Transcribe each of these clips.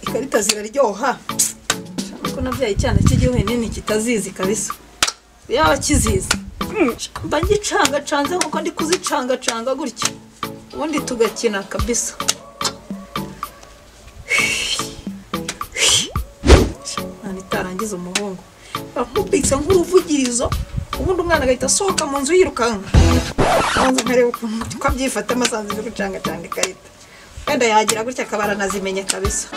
ikarita ziraryoha Shaka ko nabyaye icyana cy'igihugu nini kitazizi kabisa yaba kizizi mba ngicangacanze nkuko ndi kuzicangacanga gutya ubundi tugakina kabisa nta itarangiza umuhungu bakubitse nk'uruvugirizo ubundi umwana agahita asohoka mu nzu yirukanka abanza nkareba ukuntu uko abyifatamo asanze iri gucangacanga ikarita wenda yagira gutya akaba aranazimenya kabisa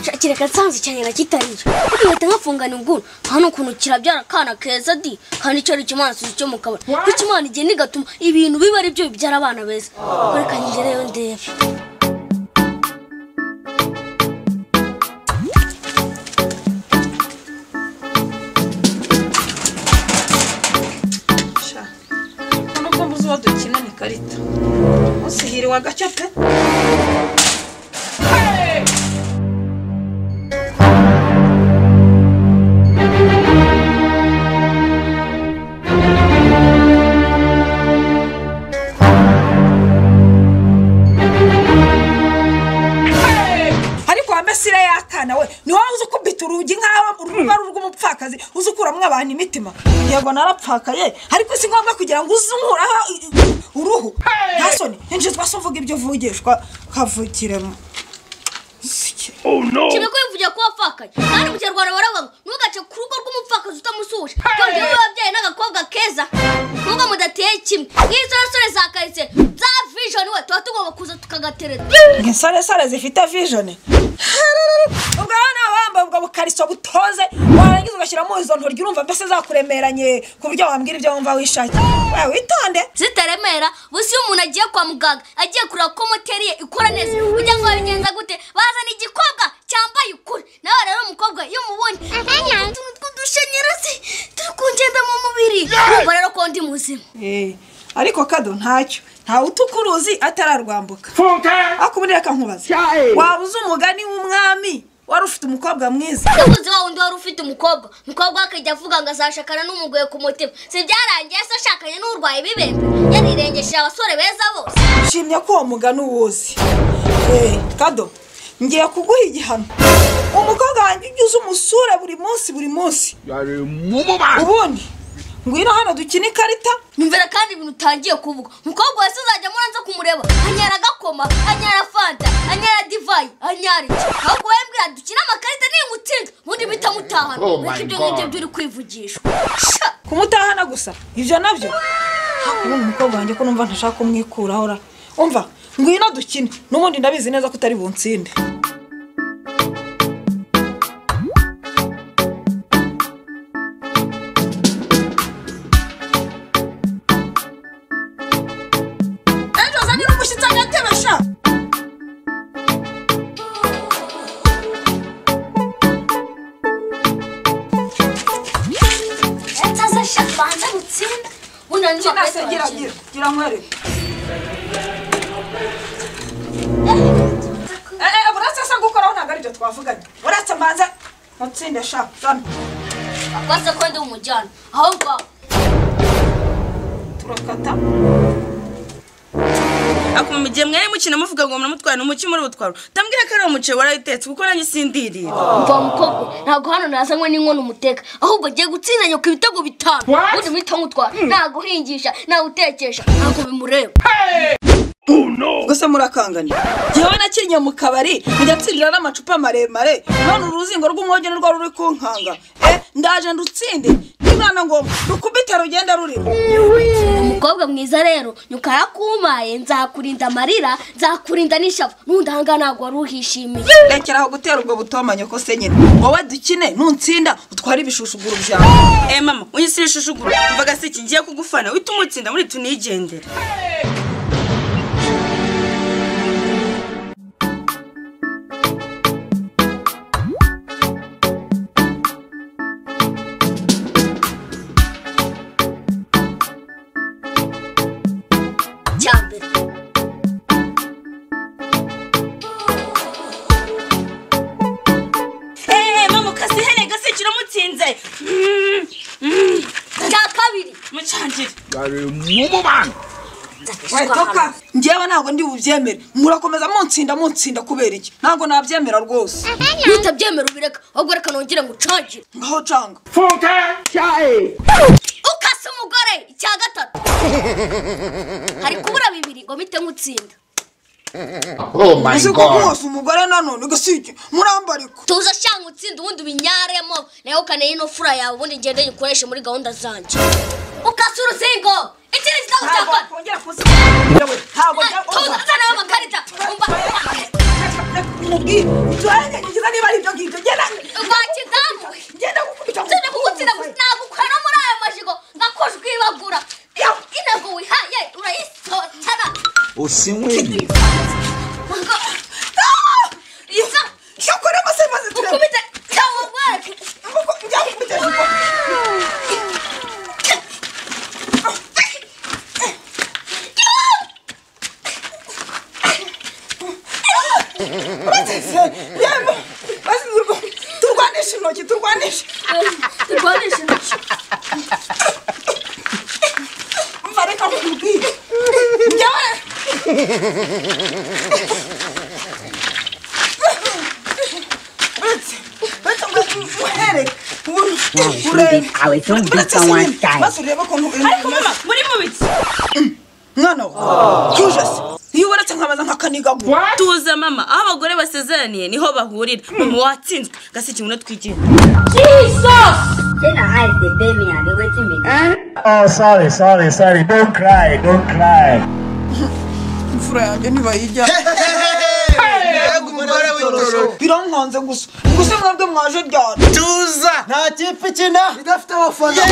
shakira gatsanzu cyane nakitarira ugahita nkafungana ubwuru nta n'ukuntu kirabyara akana keza di kandi icyo ari ikimana suzi cyo mu kabari kuko imana igenda igatuma ibintu biba ari byo bibyara abana beza reka ngereyo ndebe sha urabona ko mbuze uwo dukina ni ikarita munsi hiriwe agacyo pe ariko wa mesire y'akana we ni wowe uzi ukubita urugi nk'aho uruba ari urw'umupfakazi uzi ukuramo abantu imitima yego narapfakaye ariko si ngombwa kugira ngo uzunguraho uruhu nta soni injizwa se uvuga ibyo uvugishwa kavukiremo kibe ko wivugiye ko wapfakaye kandi mu kinyarwanda baravuga ngo ntugace ku rugo rw'umupfakazi utamusuhuje twongeyeho wabyaye n'agakobwa keza nubwo mudateye kimwe nk'izo sore za karitsiye za vijoni we tuba tugomba kuza tukagatereta insoresore zifite vijoni ubwo rero nawe wambaye ubwo bukariso butoze warangiza ugashyiramo izo ntoryi urumva mbese zakuremeranye ku buryo wambwira ibyo wumva wishakiye we witonde zitaremera busi iyo umuntu agiye kwa muganga agiye kureba ko moteri ye ikora neza kugira ngo babigenza gute bazana igikobwa cyambaye ukuri nawe rero umukobwa iyo umubonye utuntu tw'udushanyarazi turi kungenda mu mubiri urumva rero ko ndi muzima Eh, ariko kado ntacyo ntawe utukuruzi atararwambuka ako ubundi reka nkubaze Cyae. waba uzi umugani w'umwami wari ufite umukobwa mwiza umuzi wa wundi wari ufite umukobwa umukobwa we akajya avuga ngo azashakana n'umugoye ku mutima si byarangiye se ashakanye n'urwaye ibibembe yarirengesheje abasore beza bose nshimye ko uwo mugani uwuzi Eh, kado ngiye kuguha igihano umukobwa wanjye ujya uza umusura buri munsi buri munsi yari mumubanyi ubundi ngwino hano dukine ikarita nyumvira kandi ibintu utangiye kuvuga umukobwa wese uzajya muranza kumureba anyara agakoma anyara fanta anyara divayi anyara iki ahubwo wowe mbwira dukine amakarita niyo mutsinda ubundi mpita mutahana Oh my ariko ibyo ngibyo God. byo uri kwivugishwa Sha! kumutahana gusa ibyo nabyo ubundi umukobwa wanjye ko numva ntashaka kumwikuraho ra umva ngwino dukine n'ubundi ndabizi neza ko utari bunsinde ejo uzanira umushyitsi agatebe sha etaza sha banza gutsinda unanjye gira gira nkwereke Eh, buretse se gukoraho ntabwo aribyo twavuganye buretse mbanze mutsinde sha zana baza ko ndi umujyana aho ngaho turakata akuma mu gihe mwari mukina muvuga ngo muramutwara n'umuki muri butwaro tambwira ko ari umuceri warawutetse kuko nanjye sindirira mva mukobwa ntabwo hano nazanywe n'inkono umuteka ahubwo ngiye gutsinda nyoko ibitego bitanu ubundi muhita mutwara naguhingisha nawutekesha ntabwo bimureba gusa murakangana njyewe nakinnye mu kabari ndatsindira n'amacupa maremare none uruzingo rw'umwogi nirwo ruri kunkanga eh ndaje ndutsinde n'imana ngo rukubite rugenda rurimo umukobwa mwiza rero nyoko arakumaye nzakurinda amarira nzakurinda n'ishavu n'undi ahangaha ntabwo wari uhishimiye rekera aho gutera ubwo butomanye ko se nyine wowe dukine nuntsinda utware ibishushuguru byawe eh mama unyisira ishushuguru mvaga si iki ngiye kugufana uhita umutsinda muri tunigendera cyambere eh mama ukasihene gasi kiramutsinze kare mu mubano wetoka ngewe ntabwo ndi bubyemere murakomeza munsinda munsinda kubera iki ntabwo nabyemera rwose nutabyemera ubireka ahubwo reka nongere ngucangire ngaho canga fuke cyayi ukase umugore icya gatatu hari kubura bibiri ngo mpite nkutsinda oh my uzi ko god mwose umugore nanone ugasibye murambariko tuza shanga utsinda ubundi ubinyaremo nawe ukaneye ino fura yawe ubundi ngende nyikoreshe muri gahunda zanjye ukase uruzingo ikindi kitabo cya ntabwo kane wakongera kuzinga we ntabwo tuza tuzanaho amakarita umva turanyanyagiza niba ari ibyo ngibyo genda umva kizamu genda gukubita mu- tujye kugutsinda gusa nagukwera muri ayo majigo nkakujwibagura intego wihaye urayisotara usinywe isa iyo ukora amasaha maze tureba ukubita cyangwa ugweke Amaboko- njya gukubita hejuru. Bateze, yewe, basizwe- turwanishe intoki turwanishe turwanishe intoki mva reka nkubwire njyewe uretse uretse ngo muhereke ubu urebe awe uretse tumvikana sinini maze urebe ukuntu ariko mama muri mu biki mwana wawe tuje se iyo uretse nkabaza nkakanigaguye tuza mama aho abagore basezeraniye niho bahurira mama watsinzwe gaseke ngwino twigenga tena hide the baby and the waiting me oh sorry sorry sorry don't cry don't cry imfura yanjye ntibayijya mbega umugore w'itoro birankanze gusa gusa mwebwe mwaje ryane tuza nta kipe ikina idafite abafana